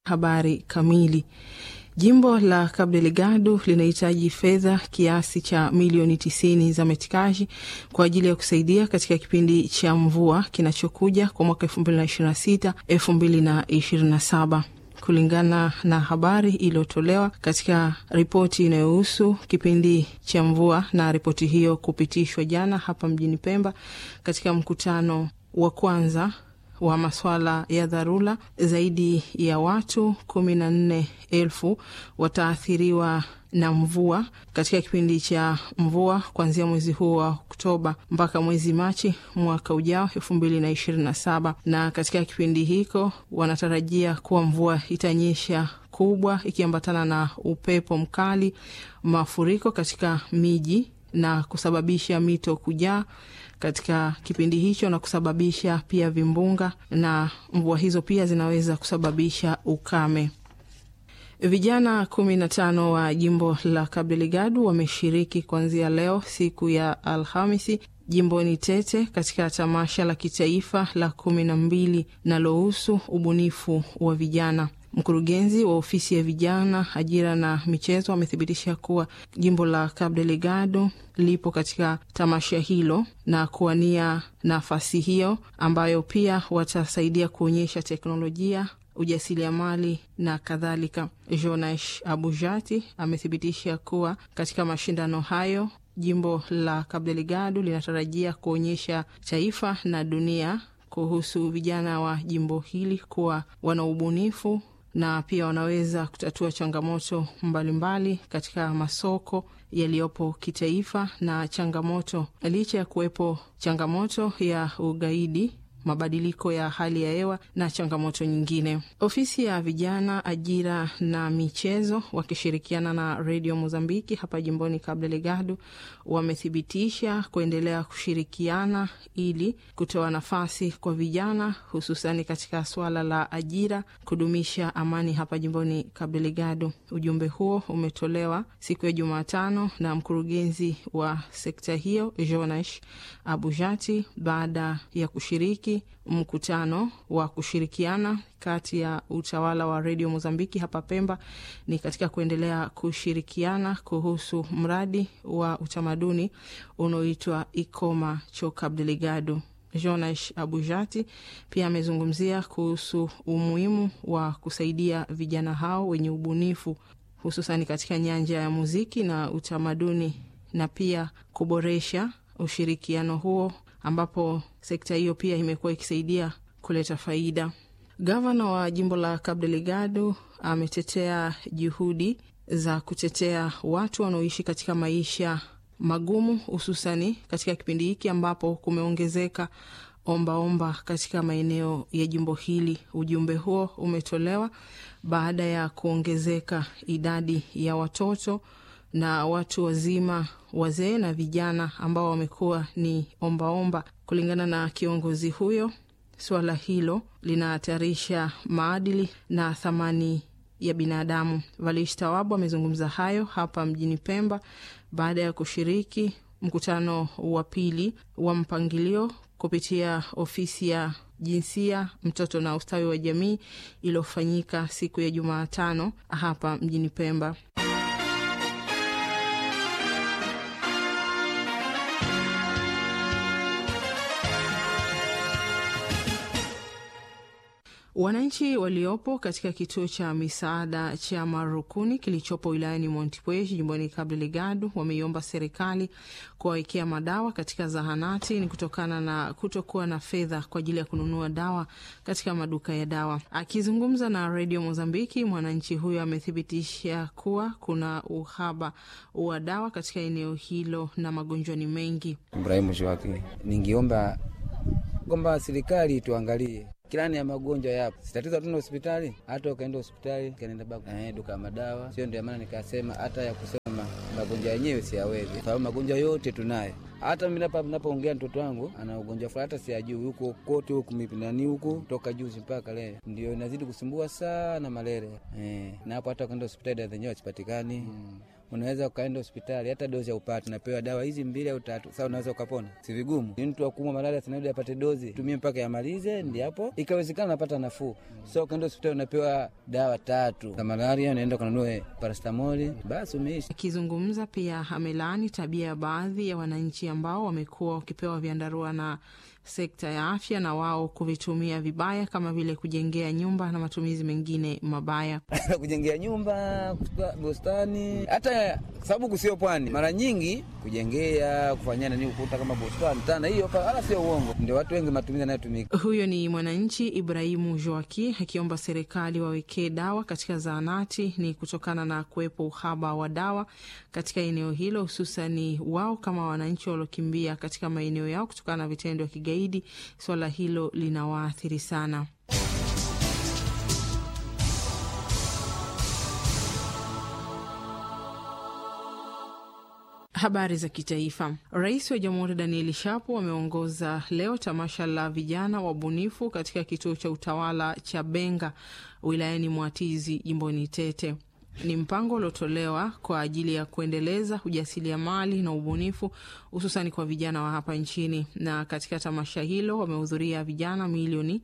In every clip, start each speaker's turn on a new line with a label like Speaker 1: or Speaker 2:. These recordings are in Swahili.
Speaker 1: Habari kamili. Jimbo la Cabo Delgado linahitaji fedha kiasi cha milioni tisini za metikaji kwa ajili ya kusaidia katika kipindi cha mvua kinachokuja kwa mwaka elfu mbili na ishirini na sita elfu mbili na ishirini na saba kulingana na habari iliyotolewa katika ripoti inayohusu kipindi cha mvua, na ripoti hiyo kupitishwa jana hapa mjini Pemba katika mkutano wa kwanza wa maswala ya dharura. Zaidi ya watu kumi na nne elfu wataathiriwa na mvua katika kipindi cha mvua kuanzia mwezi huu wa Oktoba mpaka mwezi Machi mwaka ujao elfu mbili na ishirini na saba. Na katika kipindi hiko wanatarajia kuwa mvua itanyesha kubwa ikiambatana na upepo mkali, mafuriko katika miji na kusababisha mito kujaa katika kipindi hicho na kusababisha pia vimbunga, na mvua hizo pia zinaweza kusababisha ukame. Vijana kumi na tano wa jimbo la Cabo Delgado wameshiriki kuanzia leo siku ya Alhamisi jimboni Tete katika tamasha la kitaifa la kumi na mbili linalohusu ubunifu wa vijana. Mkurugenzi wa ofisi ya vijana, ajira na michezo amethibitisha kuwa jimbo la Cabo Delgado lipo katika tamasha hilo na kuwania nafasi hiyo, ambayo pia watasaidia kuonyesha teknolojia ujasiriamali na kadhalika. Jonash Abujati amethibitisha kuwa katika mashindano hayo jimbo la Cabo Delgado linatarajia kuonyesha taifa na dunia kuhusu vijana wa jimbo hili kuwa wana ubunifu na pia wanaweza kutatua changamoto mbalimbali mbali katika masoko yaliyopo kitaifa na changamoto, licha ya kuwepo changamoto ya ugaidi mabadiliko ya hali ya hewa na changamoto nyingine. Ofisi ya vijana, ajira na michezo wakishirikiana na redio Mozambiki hapa jimboni Cabo Delgado wamethibitisha kuendelea kushirikiana ili kutoa nafasi kwa vijana, hususani katika swala la ajira, kudumisha amani hapa jimboni Cabo Delgado. Ujumbe huo umetolewa siku ya Jumatano na mkurugenzi wa sekta hiyo Jonash Abujati baada ya kushiriki mkutano wa kushirikiana kati ya utawala wa redio Mozambiki hapa Pemba ni katika kuendelea kushirikiana kuhusu mradi wa utamaduni unaoitwa Ikoma cho Cabo Delgado. Jonash Abujati pia amezungumzia kuhusu umuhimu wa kusaidia vijana hao wenye ubunifu hususani katika nyanja ya muziki na utamaduni na pia kuboresha ushirikiano huo ambapo sekta hiyo pia imekuwa ikisaidia kuleta faida. Gavana wa jimbo la Cabo Delgado ametetea juhudi za kutetea watu wanaoishi katika maisha magumu, hususani katika kipindi hiki ambapo kumeongezeka ombaomba katika maeneo ya jimbo hili. Ujumbe huo umetolewa baada ya kuongezeka idadi ya watoto na watu wazima, wazee na vijana ambao wamekuwa ni ombaomba. Kulingana na kiongozi huyo, suala hilo linahatarisha maadili na thamani ya binadamu. Valish Tawabu amezungumza hayo hapa mjini Pemba baada ya kushiriki mkutano wa pili wa mpangilio kupitia ofisi ya jinsia, mtoto na ustawi wa jamii iliyofanyika siku ya Jumatano hapa mjini Pemba. Wananchi waliopo katika kituo cha misaada cha Marukuni kilichopo wilayani Montepuez jimboni Cabo Delgado wameiomba serikali kuwawekea madawa katika zahanati. Ni kutokana na kutokuwa na fedha kwa ajili ya kununua dawa katika maduka ya dawa. Akizungumza na redio Mozambiki, mwananchi huyo amethibitisha kuwa kuna uhaba wa dawa katika eneo hilo na magonjwa ni mengi.
Speaker 2: Ibrahimu Shwaki, ningiomba kwamba serikali tuangalie kilani ya magonjwa yapo, sitatizo hatuna hospitali. Hata ukaenda hospitali kanaenda baku eh, duka madawa sio. Ndio maana nikasema hata ya kusema magonjwa yenyewe siyawezi, sababu magonjwa yote tunayo. Hata mimi hapa ninapoongea mtoto wangu ana ugonjwa fulani, hata siyajui huko kote huku nani huku toka juzi mpaka leo, ndio inazidi kusumbua sana malaria eh, na hapo hata ukaenda hospitali zenyewe hazipatikani mm. unaweza ukaenda hospitali hata dozi ya upate, unapewa dawa hizi mbili au tatu, sasa unaweza ukapona. Si vigumu, ni mtu akumwa malaria sinabidi apate dozi, tumie mpaka yamalize, ndi hapo ikawezekana unapata nafuu. So ukaenda hospitali unapewa dawa tatu za malaria, unaenda ukanunue parastamoli, basi umeishi.
Speaker 1: Akizungumza pia amelaani tabia ya baadhi ya wananchi ambao wamekuwa wakipewa vyandarua na sekta ya afya na wao kuvitumia vibaya kama vile kujengea nyumba na matumizi mengine mabaya.
Speaker 2: kujengea nyumba, bustani, hata sababu kusio pwani, mara nyingi kujengea, kufanyia nani, ukuta kama bustani tana, hiyo wala sio uongo, ndio watu wengi matumizi yanayotumika.
Speaker 1: Huyo ni mwananchi Ibrahimu Joaki akiomba serikali wawekee dawa katika zahanati, ni kutokana na kuwepo uhaba wa dawa katika eneo hilo, hususani wao kama wananchi waliokimbia katika maeneo yao kutokana na vitendo vya kigaidi. Swala hilo linawaathiri sana. Habari za kitaifa. Rais wa Jamhuri Danieli Shapo ameongoza leo tamasha la vijana wabunifu katika kituo cha utawala cha Benga wilayani Mwatizi jimboni Tete. Ni mpango uliotolewa kwa ajili ya kuendeleza ujasiriamali na ubunifu hususani kwa vijana wa hapa nchini, na katika tamasha hilo wamehudhuria vijana milioni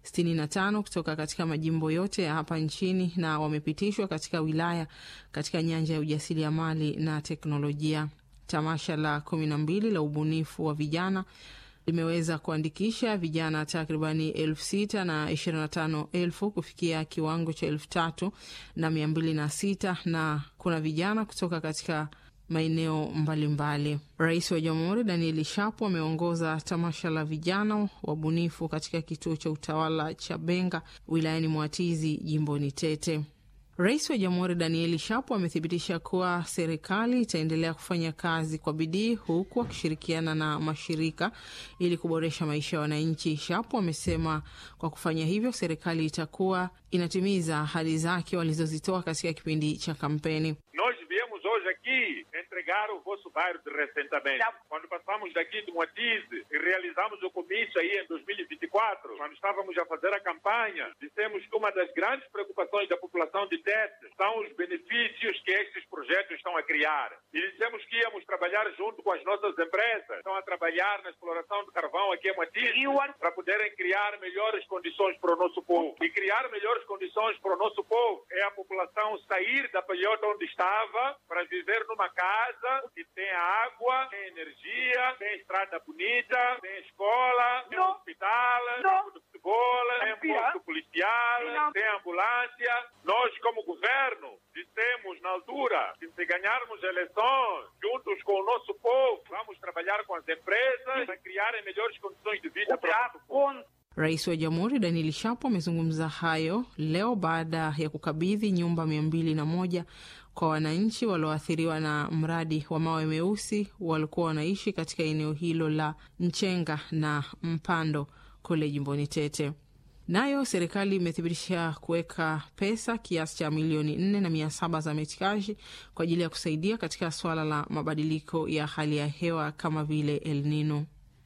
Speaker 1: 65 kutoka katika majimbo yote ya hapa nchini na wamepitishwa katika wilaya katika nyanja ya ujasiriamali na teknolojia. Tamasha la kumi na mbili la ubunifu wa vijana limeweza kuandikisha vijana takribani elfu sita na ishirini na tano elfu kufikia kiwango cha elfu tatu na mia mbili na sita na kuna vijana kutoka katika maeneo mbalimbali. Rais wa Jamhuri Danieli Shapo ameongoza tamasha la vijana wabunifu katika kituo cha utawala cha Benga wilayani Mwatizi jimboni Tete. Rais wa Jamhuri Danieli Shapo amethibitisha kuwa serikali itaendelea kufanya kazi kwa bidii huku akishirikiana na mashirika ili kuboresha maisha ya wananchi. Shapo amesema kwa kufanya hivyo serikali itakuwa inatimiza ahadi zake walizozitoa katika kipindi cha kampeni.
Speaker 3: Nós viemos hoje aqui entregar o vosso bairro de ressentamento. Quando passamos daqui de Moatize e realizamos o comício aí em 2024, quando estávamos a fazer a campanha, dissemos que uma das grandes preocupações da população de Tete são os benefícios que estes projetos estão a criar. E dissemos que íamos trabalhar junto com as nossas empresas, estão a trabalhar na exploração de carvão aqui em Moatize, para poderem criar melhores condições para o nosso povo. E criar melhores condições para o nosso povo é a população sair da palhota onde estava para viver numa casa que tem água, tem energia, tem estrada bonita, tem escola, tem
Speaker 4: Não.
Speaker 3: hospital,
Speaker 4: Não.
Speaker 3: campo de futebol, tem
Speaker 4: Não.
Speaker 3: posto policial,
Speaker 4: Não.
Speaker 3: tem ambulância. Nós, como governo, dissemos na altura que se ganharmos eleições juntos com o nosso povo, vamos trabalhar com as empresas para criarem melhores condições de vida para o nosso povo.
Speaker 1: Rais wa Jamhuri Daniel Shapo amezungumza hayo leo baada ya kukabidhi nyumba mia mbili na moja kwa wananchi walioathiriwa na mradi wa mawe meusi walikuwa wanaishi katika eneo hilo la Nchenga na Mpando kule jimboni Tete. Nayo serikali imethibitisha kuweka pesa kiasi cha milioni nne na mia saba za metikaji kwa ajili ya kusaidia katika suala la mabadiliko ya hali ya hewa kama vile El Nino.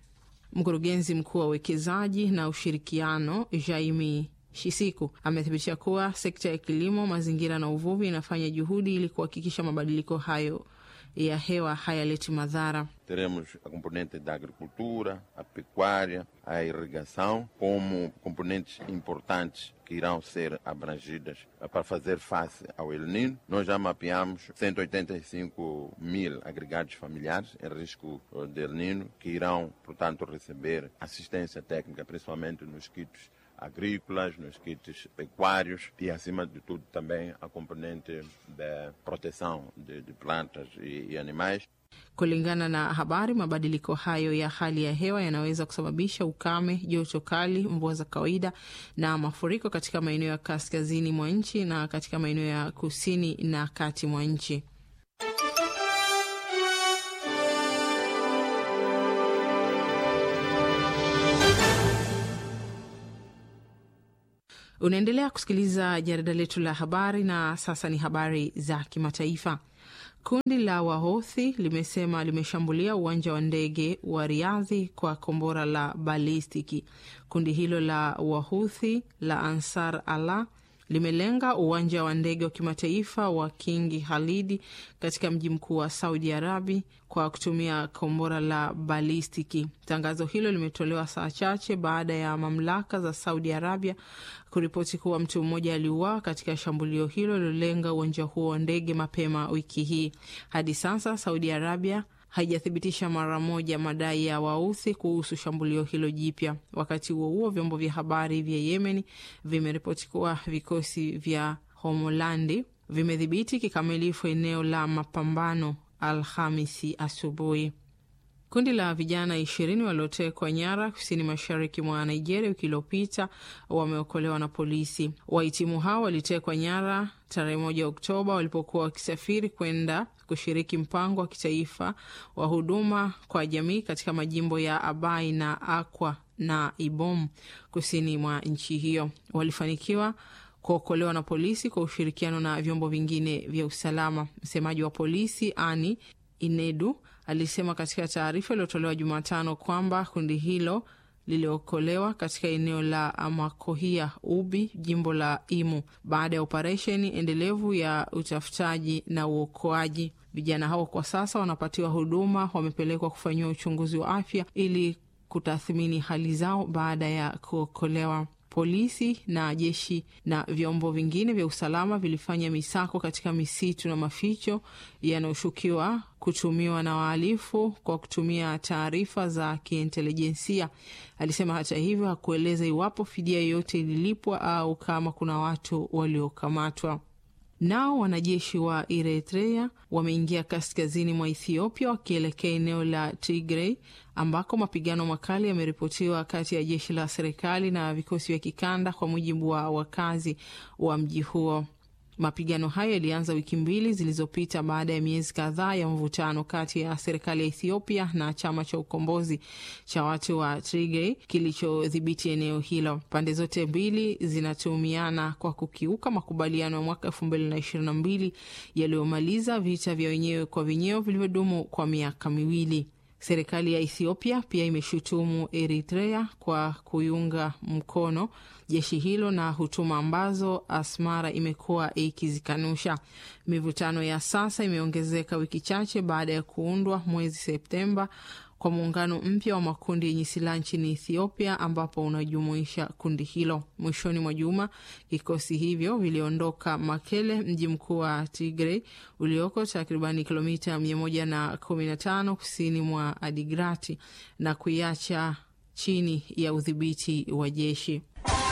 Speaker 1: Mkurugenzi mkuu wa uwekezaji na ushirikiano Jaimi Shisiku amethibitisha kuwa sekta ya kilimo, mazingira na uvuvi inafanya juhudi ili kuhakikisha mabadiliko hayo ya hewa hayaleti madhara.
Speaker 5: Teremos a componente da agricultura, a pecuária, a irrigação como componentes importantes que irão ser abrangidas para fazer face ao El Nino. Nós já mapeamos 185 mil agregados familiares em risco eh, de El Nino que irão, portanto, receber assistência técnica, principalmente nos kits agrícolas, nos kits pecuários e, acima de tudo, também a componente da proteção de, de plantas e, e animais.
Speaker 1: Kulingana na habari, mabadiliko hayo ya hali ya hewa yanaweza kusababisha ukame, joto kali, mvua za kawaida na mafuriko katika maeneo ya kaskazini mwa nchi na katika maeneo ya kusini na kati mwa nchi. Unaendelea kusikiliza jarida letu la habari, na sasa ni habari za kimataifa. Kundi la Wahothi limesema limeshambulia uwanja wa ndege wa Riadhi kwa kombora la balistiki. Kundi hilo la Wahuthi la Ansar Allah limelenga uwanja wa ndege wa kimataifa wa Kingi Halidi katika mji mkuu wa Saudi Arabi kwa kutumia kombora la balistiki. Tangazo hilo limetolewa saa chache baada ya mamlaka za Saudi Arabia kuripoti kuwa mtu mmoja aliuawa katika shambulio hilo lilolenga uwanja huo wa ndege mapema wiki hii. Hadi sasa Saudi Arabia haijathibitisha mara moja madai ya Wauthi kuhusu shambulio hilo jipya. Wakati huo huo, vyombo vya habari vya Yemen vimeripoti kuwa vikosi vya Homolandi vimedhibiti kikamilifu eneo la mapambano Alhamisi asubuhi. Kundi la vijana ishirini waliotekwa nyara kusini mashariki mwa Nigeria wiki iliyopita wameokolewa na polisi. Wahitimu hao walitekwa nyara tarehe moja Oktoba walipokuwa wakisafiri kwenda kushiriki mpango wa kitaifa wa huduma kwa jamii katika majimbo ya Abai na Akwa na Ibom kusini mwa nchi hiyo. Walifanikiwa kuokolewa na polisi kwa ushirikiano na vyombo vingine vya usalama. Msemaji wa polisi Ani Inedu alisema katika taarifa iliyotolewa Jumatano kwamba kundi hilo liliokolewa katika eneo la Amakohia Ubi, jimbo la Imo, baada ya operesheni endelevu ya utafutaji na uokoaji. Vijana hao kwa sasa wanapatiwa huduma, wamepelekwa kufanyiwa uchunguzi wa afya ili kutathmini hali zao baada ya kuokolewa. Polisi na jeshi na vyombo vingine vya usalama vilifanya misako katika misitu na maficho yanayoshukiwa kutumiwa na wahalifu kwa kutumia taarifa za kiintelijensia. Alisema hata hivyo hakueleza iwapo fidia yoyote ililipwa au kama kuna watu waliokamatwa. Nao wanajeshi wa Eritrea wameingia kaskazini mwa Ethiopia wakielekea eneo la Tigray ambako mapigano makali yameripotiwa kati ya jeshi la serikali na vikosi vya kikanda, kwa mujibu wa wakazi wa mji huo. Mapigano hayo yalianza wiki mbili zilizopita baada ya miezi kadhaa ya mvutano kati ya serikali ya Ethiopia na chama cha ukombozi cha watu wa Tigray kilichodhibiti eneo hilo. Pande zote mbili zinatuhumiana kwa kukiuka makubaliano ya mwaka elfu mbili na ishirini na mbili yaliyomaliza vita vya wenyewe kwa wenyewe vilivyodumu kwa miaka miwili. Serikali ya Ethiopia pia imeshutumu Eritrea kwa kuiunga mkono jeshi hilo na hutuma ambazo Asmara imekuwa ikizikanusha. Mivutano ya sasa imeongezeka wiki chache baada ya kuundwa mwezi Septemba kwa muungano mpya wa makundi yenye silaha nchini Ethiopia ambapo unajumuisha kundi hilo. Mwishoni mwa juma vikosi hivyo viliondoka Makele, mji mkuu wa Tigray ulioko takribani kilomita 115 kusini mwa Adigrati na kuiacha chini ya udhibiti wa jeshi.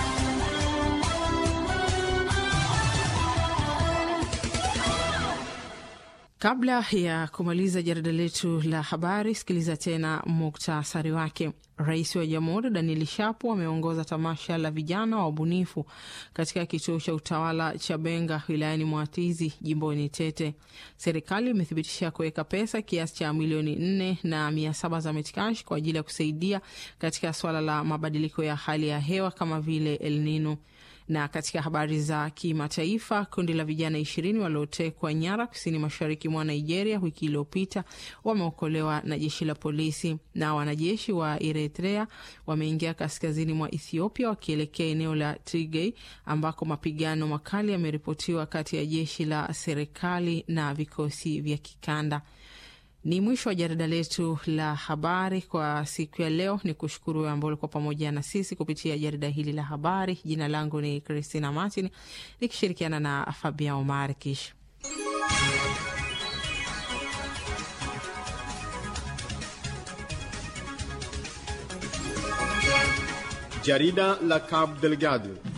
Speaker 1: Kabla ya kumaliza jarida letu la habari, sikiliza tena muktasari wake. Rais wa Jamhuri Daniel Shapo ameongoza tamasha la vijana wa ubunifu katika kituo cha utawala cha Benga wilayani Mwatizi jimboni Tete. Serikali imethibitisha kuweka pesa kiasi cha milioni nne na mia saba za metikash kwa ajili ya kusaidia katika swala la mabadiliko ya hali ya hewa kama vile El Nino na katika habari za kimataifa, kundi la vijana ishirini waliotekwa nyara kusini mashariki mwa Nigeria wiki iliyopita wameokolewa na jeshi la polisi. Na wanajeshi wa Eritrea wameingia kaskazini mwa Ethiopia wakielekea eneo la Tigray ambako mapigano makali yameripotiwa kati ya jeshi la serikali na vikosi vya kikanda. Ni mwisho wa jarida letu la habari kwa siku ya leo. Ni kushukuru ambao ulikuwa pamoja na sisi kupitia jarida hili la habari. Jina langu ni Christina Martin nikishirikiana na Fabia Omar Kish.
Speaker 4: Jarida la Cabo Delgado